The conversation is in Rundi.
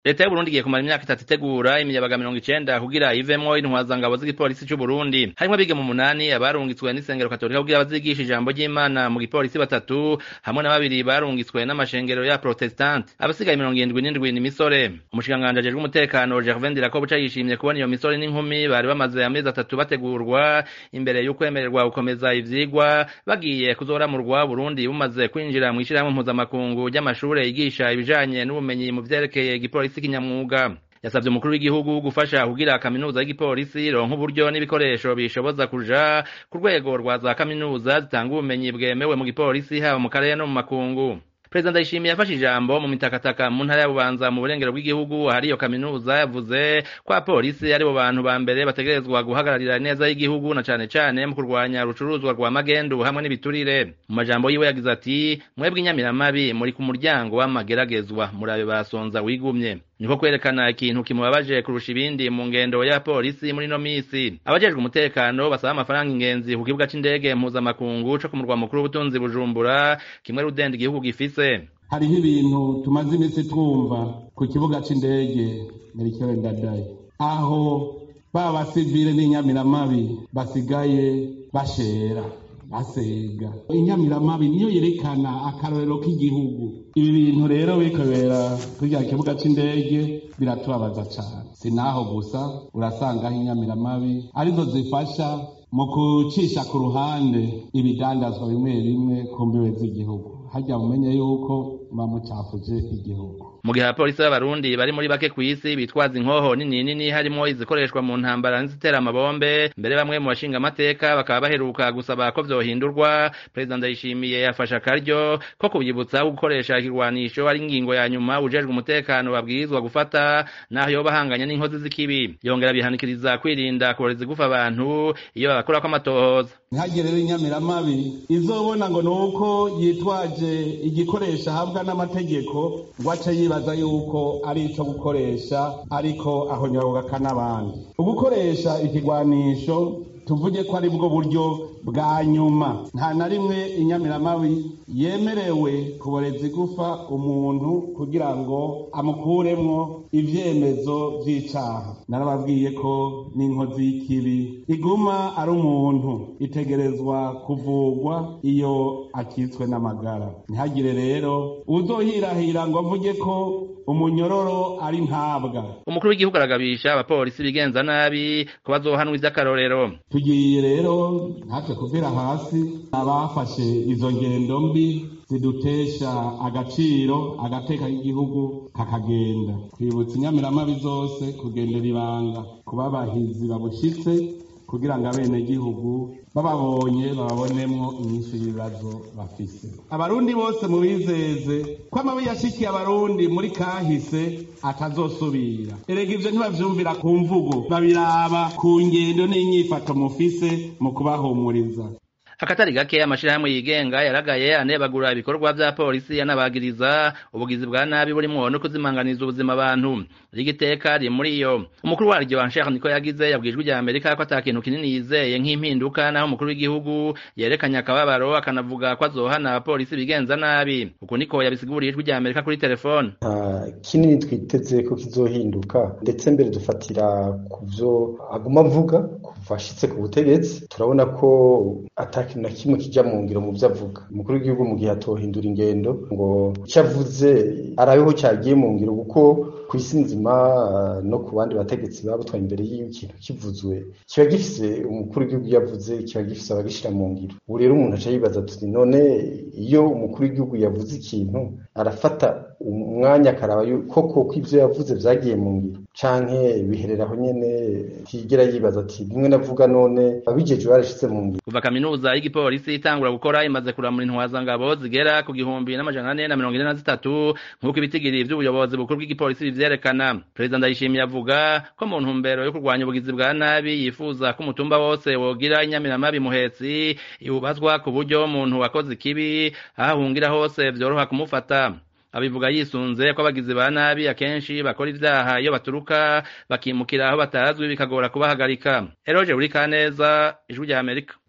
leta y'uburundi igiye kumara imyaka itatu itegura imiyabaga mirongo icenda kugira ivemwo intwazangabo z'igipolisi c'uburundi harimwo abigeme umunani abarungitswe n'isengero katolika kugira bazigisha ijambo ry'imana mu gipolisi batatu hamwe na babiri barungitswe n'amashengero ya protestante abasigaye mirongo irindwi n'indwi ni misore umushikiranganji ajejwe umutekano gervain dirakobuca yishimye kubona iyo misore n'inkumi bari bamaze amezi atatu bategurwa imbere y'ukwemererwa gukomeza ivyigwa bagiye kuzoramurwa burundi bumaze kwinjira mw'ishirahamwe mpuzamakungu ry'amashure yigisha ibijanye n'ubumenyi mu vyerekeye igipolisi polisi kinyamwuga yasavye umukuru w'igihugu gufasha kugira kaminuza y'igipolisi ronka uburyo n'ibikoresho bishoboza kuja ku rwego rwa za kaminuza zitanga ubumenyi bwemewe mu gipolisi haba mu karere no mu makungu perezida ndayishimiye yafashe ijambo mu mitakataka mu ntara ya bubanza mu burengero bw'igihugu hari iyo kaminuza yavuze ko abapolisi aribo bantu ba mbere bategerezwa guhagararira neza y'igihugu na cane cane mu kurwanya urucuruzwa rwa magendu hamwe n'ibiturire mu majambo yiwe yagize ati mwebwe inyamiramabi muri ku muryango w'amageragezwa murabe basonza wigumye niko kwerekana ikintu kimubabaje kurusha ibindi mu ngendo ya polisi muri no misi abajejwe umutekano basaba amafaranga ingenzi ku kibuga c'indege mpuzamakungu co ku murwa mukuru w'ubutunzi bujumbura kimwe rudenda igihugu gifise hariho ibintu tumaze iminsi twumva ku kibuga c'indege merikere ndadaye aho ba basivile n'inyamiramabi basigaye bashera basega inyamiramabi niyo yerekana akarorero k'igihugu ibi bintu rero bikobera kurya kibuga c'indege biratubabaza cane si naho gusa urasangaho inyamiramabi arizo zifasha mu kucisha ku ruhande ibidandazwa bimwe bimwe ku mbibe z'igihugu harya mumenye yuko bamucafuje igihugu mu gihe abapolisi b'abarundi bari muri bake kw'isi bitwaza inkoho nini nini harimwo izikoreshwa mu ntambara n'izitera amabombe mbere bamwe mu bashinga amateka bakaba baheruka gusaba ko vyohindurwa perezida ndayishimiye yafashe akaryo ko kubyibutsa gukoresha ikirwanisho ari ingingo ya nyuma ujejwe umutekano babwirizwa gufata naho yoba ahanganye n'inkozi z'ikibi yongera bihanikiriza kwirinda kuboreza igufa abantu iyo babakorako amatohoza ntihagire rero inyamiramabi izobona ngo ni uko yitwaje igikoresho ahabwa n'amategeko ngo ace yibaza yuko ari ico gukoresha ariko ahonyorogaka n'abandi ugukoresha ikigwanisho tuvuge ko ari bwo buryo bwa nyuma nta na rimwe inyamiramabi yemerewe kuboreza igufa umuntu kugira ngo amukuremwo ivyemezo vy'icaha narababwiye ko n'inkozi y'ikibi iguma ari umuntu itegerezwa kuvugwa iyo akitswe n'amagara ntihagire rero uzohirahira ngo avuge ko umunyororo ari ntabwa umukuru w'igihugu aragabisha abapolisi bigenza nabi ko bazohanwa ivy'akarorero tugiye rero natwe kuvira hasi abafashe izo ngendo mbi zidutesha agaciro agateka k'igihugu kakagenda twibutsa inyamiramabi zose kugendera ibanga kuba abahizi babushitse kugira ngo abenegihugu bababonye bababonemwo inyinshi y'ibibazo bafise abarundi bose mubizeze ko amabi yashikiye abarundi muri kahise atazosubira erega ivyo ntibavyumvira ku mvugo babiraba ku ngendo n'inyifato mufise mu kubahumuriza akatari gake amashirahamwe yigenga yaragaye anebagura ibikorwa vya polisi yanabagiriza ubugizi bwa nabi burimwo no kuzimanganiza ubuzima abantu rigiteka riri muri iyo umukuru waryo Ansher niko yagize yabwijwe rya Amerika ko atakintu kinini yizeye nk'impinduka naho umukuru w'igihugu yerekanye akababaro akanavuga ko azohana abapolisi bigenza nabi uko niko yabisiguriye ijwi rya Amerika kuri telefone nta kinini twiteze ko kizohinduka ndetse mbere dufatira ku vyo aguma avuga kuva ashitse ku butegetsi turabona ko ataki ikintu na kimwe kijya mu ngiro mu byo avuga umukuru w'igihugu mu gihe atohindura ingendo ngo icyo avuze arabeho cyagiye mu ngiro kuko ku isi nzima no ku bandi bategetsi baba batwaye imbere y'ikintu kivuzwe kiba gifise umukuru w'igihugu yavuze kiba gifise abagishyira mu ngiro ubu rero umuntu aca yibaza tuti none iyo umukuru w'igihugu yavuze ikintu arafata umwanya akaraba koko ko ibyo yavuze byagiye mu ngiro canke bihereraho nyene tigera yibaza ati bimwe navuga none abijeje barashitse mu ngiro kuva kaminuza y'igipolisi itangura gukora imaze kuramura intwazangabo zigera ku gihumbi n'amajana ane na mirongo ine na zitatu nk'uko ibitigiri vy'ubuyobozi bukuru bw'igipolisi bivyerekana perezida ndayishimiye avuga ko mu ntumbero yo kurwanya ubugizi bwa nabi yifuza ko umutumba wose wogira inyamiramabi muhetsi iwubazwa ku buryo umuntu wakoze ikibi aho ahungira hose vyoroha kumufata abivuga yisunze ko abagizi ba nabi akenshi bakora ivyaha iyo baturuka bakimukira aho batazwi bikagora kubahagarika eroje buri kaneza ijwi rya amerika